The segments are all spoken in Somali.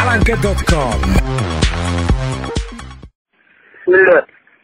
dhalanka.com بسم الله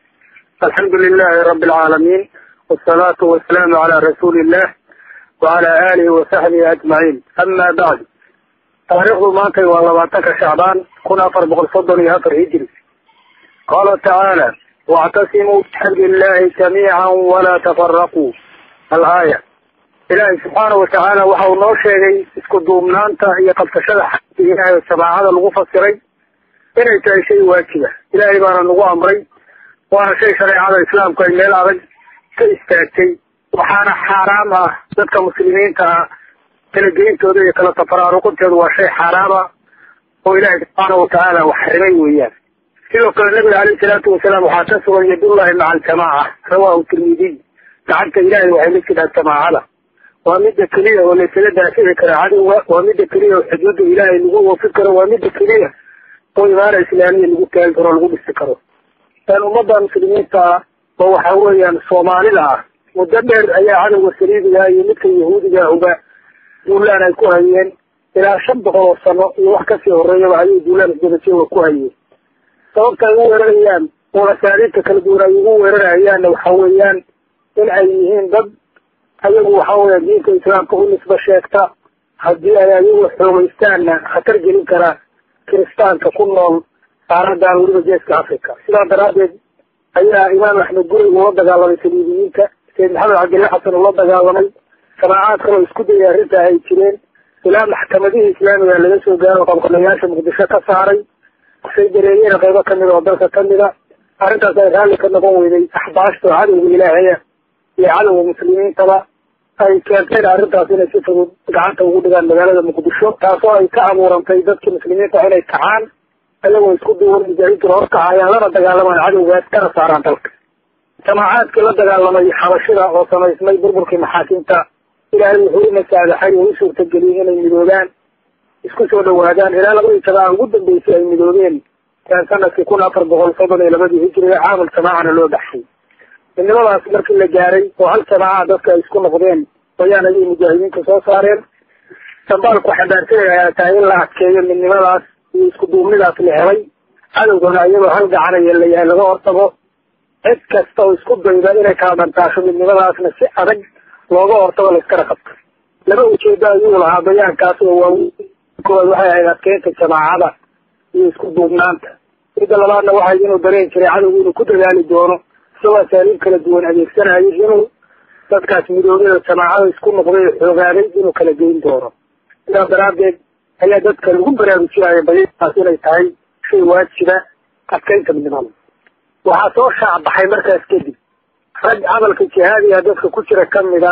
الحمد لله رب العالمين والصلاة والسلام على رسول الله وعلى آله وصحبه أجمعين أما بعد taariikhdu maantay waa labaatanka shacbaan kun afar boqol soddon iyo afar hijri qaala tacaala wactasimuu bixabli illahi jamiican walaa tafaraquu alaaya ilaahay subxaana watacaala waxa uu noo sheegay isku duubnaanta iyo qabsashada xaqi ilaahay jamaacada lagu fasiray inay tahay shay waajiba ilaahay baana nagu amray waana shay shareecada islaamku ay meel adag ka istaagtay waxaana xaaraam ah dadka muslimiinta ah kala geyntooda iyo kala tafaraaruqinteedu waa shay xaaraama oo ilaahay subxaana watacaala wax xarimay weeyaan sidoo kale nabiga caleyhi salaatu wasalaam waxaa ka sugan yadullahi maca aljamaaca rawahu tirmidiy gacanta ilaahay waxay la jirtaa jamaacada waa midda keliya oo laysaga daafici kara cadowga waa midda keliya oo xuduudda ilaahay lagu oofin karo waa midda keliya oo imaana islaamiya lagu taagi karo o lagu dhisi karo ummadda muslimiinta ah oo waxa weeyaan soomaalida ah muddo dheer ayaa cadowga saliibiga iyo midka yahuudiga uga duulaan ay ku hayeen ilaa shan boqol oo sano iyo wax kasii horeeyaba ayay duulaan isdabajooga ku hayeen sababta ay u weerarayaan oo asaaliibta kala duwan ay ugu weerarayaanna waxa weeyaan in ay yihiin dad ayagu waxa weya diinta islaamka u nisba sheegta haddii ay ayagu xoogaystaanna khatar gelin kara kiristaanka ku nool qaaradan weliba geeska africa sidaa daraaddeed ayaa imaam axmed guri ula dagaalamay saliibiyiinta sayid maxamed cabdilla xasan ula dagaalamay jamaacaad kaloo isku dayay arrinta ay jireen ilaa maxkamadihii islaamiga laga soo gaaro qabqabayaasha muqdisho ka saaray say dareeyeen qaybo kamida oo dalka kamida arrintaas ay raalli ka noqon weyday axbaashta oo cadowga ilaahaya iyo cadowga muslimiintaba ay keenteen arrintaas inay si fudud gacanta ugu dhigaan magaalada muqdisho taasoo ay ka abuurantay dadkii muslimiinta inay kacaan ayagoo isku duwan mujaahidiin horkacayaan lana dagaalamaan cadowgaas kana saaraan dalka jamaacaadkii la dagaalamay xabashida oo samaysmay burburkii maxaakiimta ilaahay wuxuu ina saadaxay oo u suurtageliyey inay midoobaan isku soo dhawaadaan ilaa labadii jamaca ugu dambeysay ay midoobeen yan sanadkii kun afar boqol soddon iyo labadii hijriga caamul jamaacana loo baxshay midnimadaas markii la gaaray oo hal jamaaca dadka ay isku noqdeen ayaan ayay mujaahidiinta soo saareen dambaalku xambaarsanay ayaa tahay in la adkeeyo midnimadaas iyo isku duubnidaas la helay cadowgana iyadoo hal gacanaya la yahay laga hortago cid kasta oo isku dayda inay kala dhantaasho midnimadaasna si adag looga hortago la iskana qabto laba ujeedo ayuu lahaa bayaankaas oo waaweyn koowaad waxay ahayd adkeynta jamaacada iyo isku duubnaanta midda labaadna waxay inuu dareen jiray cadowgu inuu ku dadaali doono isagoo asaaliib kala duwan adeegsanayo inuu dadkaas midoobada jamaacada isku noqday oo xoogaaday inuu kala geyn doono sidaas daraaddeed ayaa dadka lagu baraarujinaya bayaankaas inay tahay shay waajiba adkeynta midnimada waxaa soo shaacbaxay markaas kadib rag camalka jihaadiga dadka ku jira kamida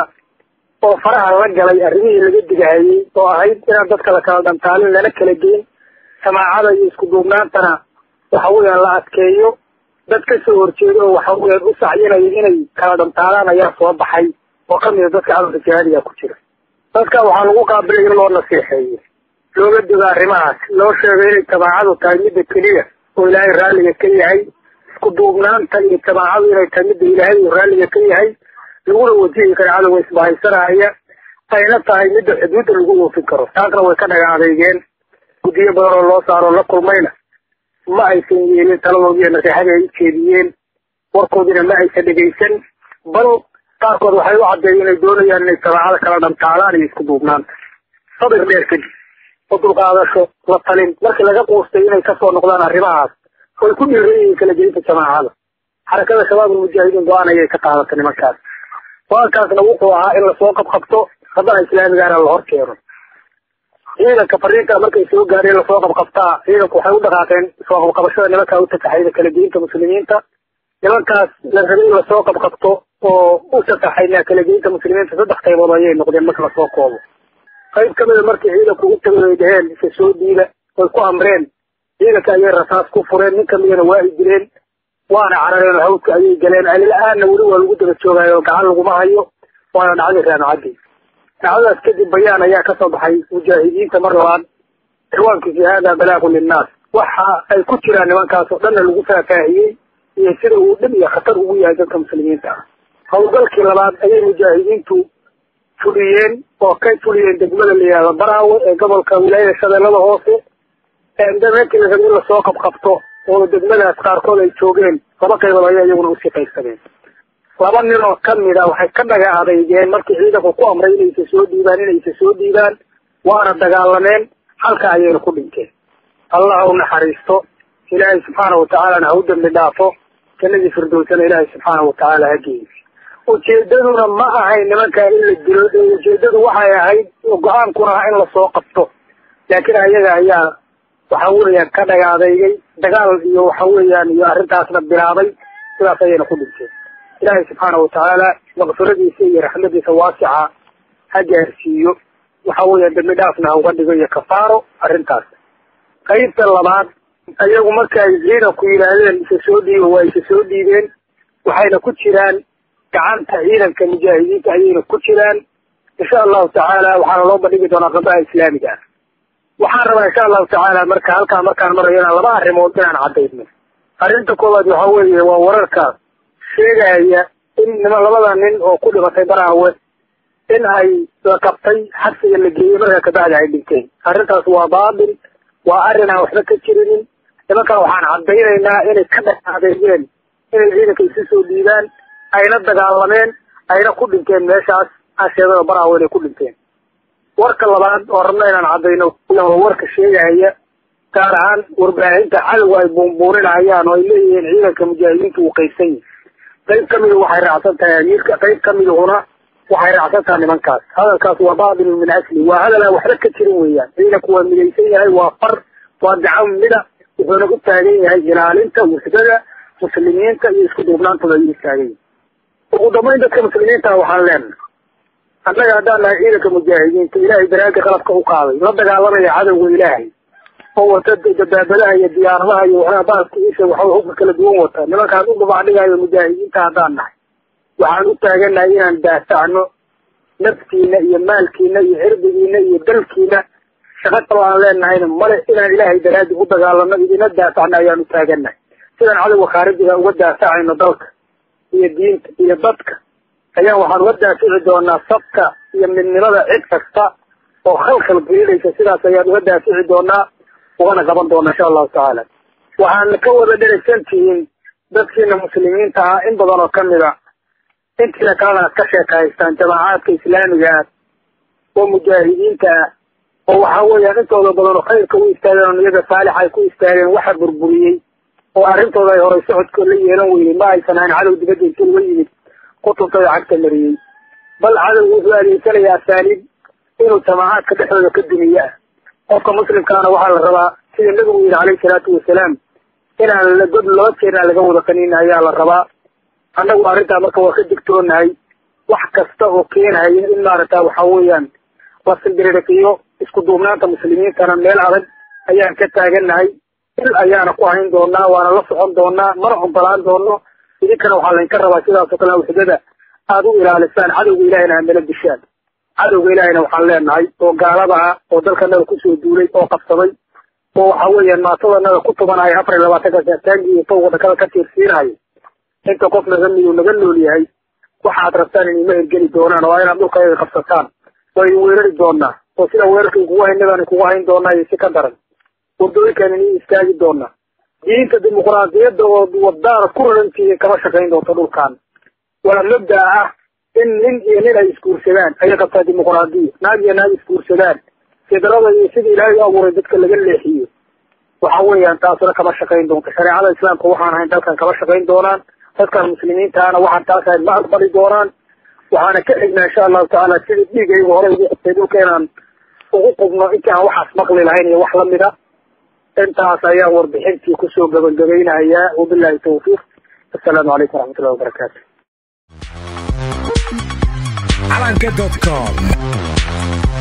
oo faraha la galay arrimihii laga digahayey oo ahayd inaan dadka la kala dhantaalin lana kala geyn jamaacada iyo isku duubnaantana waxa weeyaan la adkeeyo dad kasoo horjeedo oo waxa weyaan u sacyinaya inay kala dhantaalaan ayaa soo baxay oo kamida dadka camalka jihaadiga ku jira dadka waxaa lagu qaabilay in loo nasiixeeyo looga digo arrimahaas loo sheegay inay jamaacadu tahay midda keliya oo ilaahay raalliga ka yahay isku duubnaanta iyo jamaacadu inay tahay midda ilaahay uu raalliga ka yahay laguna wajihi kara cadowga isbahaysanaya ayna tahay midda xuduudda lagu oofin karo taasna way ka dhaga adeygeen guddiyo badan oo loo saaro la kulmayna ma aysan yeelin taladoodii iyo nasiixadii ay ujeediyeen warkoodina ma aysan dhegaysan bal qaarkood waxay u caddeeyeen inay doonayaan inay jamaacada kala dhantaalaan iyo isku duubnaanta sabir dheer kadib oo dulqaadasho la talin markii laga quustay inay kasoo noqdaan arrimahaas way ku dhiiran yihiin kala gelinta jamaacada xarakada shabaabul mujaahidiin go-aan ayay ka qaadatay nimankaas go-aankaasna wuxuu ahaa in lasoo qabqabto haddana islaamigaana la hor keeno ciidanka fariinta markay soo gaareen lasoo qabqabtaa ciidanku waxay u dhaqaaqeen soo qabqabashada nimankaa u tasaxayda kala geynta muslimiinta nimankaas la rabay in lasoo qabqabto oo u tasaxayna kala geynta muslimiinta saddex qaybood ayay noqdeen marka lasoo koobo qayb kamida markii ciidanku u tagay ay dhaheen isa soo diila way ku amreen ciidanka ayay rasaas ku fureen nin kamidana waa ay dileen waana carareen hawdka ayay galeen alila-aanna weli waa lagu daba joogaayo gacan laguma hayo waana dhacday raanocadii dhacdadaas kadib bayaan ayaa kasoo baxay mujaahidiinta mar labaad ciwaankiisi hada balaagu linnaas waxa ay ku jiraan nimankaas oo dhanna lagu faahfaahiyey iyo sida uu dhib iyo khatar ugu yahay dadka muslimiinta ah howlgalkii labaad ayay mujaahidiintu fuliyeen oo ka fuliyeen degmada la yihahdo baraawe ee gobolka wilaayada shabeellada hoose meelkii la rabay in lasoo qabqabto oo degmadaas qaarkood ay joogeen laba qaybood ayaa iyaguna usii qaybsadeen laba nin oo kamid a waxay ka dhaga adeygeen markii ciidanku ku amray inaysa soo dhiibaan inaysa soo dhiibaan waana dagaalameen halka ayayna ku dhinteen allah ha u naxariisto ilaahay subxaana watacaalana ha u dambi dhaafo jannadii firdowsana ilaahay subxaana watacaala ha geeyo ujeedaduna ma ahayn nimankaa in la dilo ee ujeedadu waxay ahayd go-aankuna ah in lasoo qabto laakiin ayaga ayaa waxa weeyaan ka dhaga adeygay dagaal iyo waxa weeyaan iyo arrintaasna bilaabay sidaas ayayna ku dhinteen ilaahay subxaana watacaala maqfiradiisa iyo raxmadiisa waasica ha gaarsiiyo waxa weeyaan dambi dhaafna ha uga dhigo iyo kafaaro arrintaas qaybta labaad ayagu marka ay ciidanku yidhaahdeen isa soo dhiiba waa isa soo dhiibeen waxayna ku jiraan gacanta ciidanka mujaahidiinta ayayna ku jiraan insha allahu tacaala waxaana loo bandhigi doonaa qabaha islaamiga ah waxaan rabaa insha allahu tacaala marka halkaa markaan marayo inaan laba arrimood inaan caddayno arrinta koowaad waxa weeye waa wararka sheegaya in nima labada nin oo ku dhimatay baraawe in ay la qabtay xabsiga la geeyey markaa kabacdi ay dhinteen arrintaas waa baabil waa arrin aan waxba ka jirinin nimankan waxaan caddaynaynaa inay ka dhexadeeyeen inay ciidanka isu soo dhiibaan ayna dagaalameen ayna ku dhinteen meeshaas asheedada baraawe inay ku dhinteen warka labaad oo rabna inaan caddayno waa warka sheegaya gaar ahaan warbaahinta cadowga ay buunbuuninayaan oo ay leeyihiin ciidanka mujaahidiinta uu qaybsan yahay qayb kamida waxay raacsan tahay amiirka qayb kamidahuna waxay raacsan tahay nimankaas hadalkaas waa baatilun min asli waa hadal aan waxba ka jirin weeyaan ciidanku waa midaysan yahay waa far waa gacan mida wuxuuna u taagan yahay ilaalinta wuxdada muslimiinta iyo isku duubnaantooda ayuu taagan yahay ugu dambayn dadka muslimiinta waxaan leenahay annaga haddaan nahay ciidanka mujaahidiinta ilaahay daraadi qalabka u qaaday la dagaalamaya cadowga ilaahay oo wata dabaabadaha iyo diyaaradaha iyo waxaa baaska isha waxa hubka kala duwan wata nimankaan u dabacdhigayo mujaahidiinta haddaan nahay waxaan u taagannahay inaan daafacno naftiina iyo maalkiina iyo cirdigiina iyo dalkiina shaqa kalo aan leenahayna male inaan ilaahay daraadi u dagaalano idina daafacno ayaan u taagannahay sidaan cadowga khaarijiga uga daafacayno dalka iyo diinta iyo dadka ayaan waxaan uga daafici doonaa sabka iyo midnimada cid kasta oo khalkhal gelinaysa sidaas ayaan uga daafici doonaa ugana qaban doonaa insha allahu tacaala waxaana ka wada dheragsan tihiin dadkiina muslimiinta ah in badan oo kamid a intiina kalena aad ka sheekahaystaan jamaacaadka islaamiga ah oo mujaahidiinta ah oo waxa weeyaan intooda badan oo khayrka u istaageen oo niyada saalixa ay ku istaageen waxa burburiyey oo arrintooda ay horay socodkoo la yeelan weynay ma aysan ahayn cadow dibadda inta uga yimid kutubtooda cagta mariyey bal cadowgu wuxuu adeegsanaya asaaliib inuu jamaacaadka dhexdooda ka dumiye ah qofka muslimkaana waxaa la rabaa sida nabigu yidhi calayhi salaatu wasalaam inaan la god laba jeerna laga wada qanin ayaa la rabaa annagu arrintaa marka waa ka digtoonahay wax kasta oo keenhaya in maaragta waxa weeyaan la simbiririqiyo isku duubnaanta muslimiintana meel adag ayaan ka taagannahay il ayaana ku hayn doonaa waana la socon doonaa mana ogolaan doono idinkana waxaa laydinka rabaa sidaasoo kale wuxdada aada u ilaalisaan cadowga ilahayna hamala dishaan cadowga ilaahayna waxaan leenahay oo gaalada ah oo dalkanaga kusoo duulay oo qabsaday oo waxa weeyaan maatadanaga ku tubanaya afar iyo labaatanka saataangi iyo tawga dhakada ka tiirsiinayo inta qof naga midu naga nool yahay waxaad rabtaan in ima hirgeli doonaan oo inaad dhulkayaga qabsataan waa idin weerari doonaa oo sida weerarka kugu haynadaan kugu hayn doonaa iyo si ka daran wadooyinkaan idin istaagi doonaa diinta dimuqraadiyadda oo wadaana ku rarantihiin kama shaqayn doonto dhulkan waa mabdaa ah in nin iyo nin ay isguursadaan ayay qabtaa dimuqraadiya naag iyo naag isguursadaan fidrada iyo sida ilaahay u abuuray dadka laga leexiyo waxa weeyaan taasuna kama shaqayn doonto shareecada islaamka waxaan ahayn dalkan kama shaqayn doonaan dadkan muslimiintaana waxaan taas ahayn ma aqbali doonaan waxaana ka xignaa insha allahu tacaala sidii dhiigaygu hore ugu qubtay dhulka inaan ugu qubno intii aan waxaas maqli lahayn iyo wax lamida intaas ayaan warbixintii kusoo gabagabaynayaa wabillahi tawfiiq assalaamu calaykum waraxmatullahi wabarakaatu calanka.com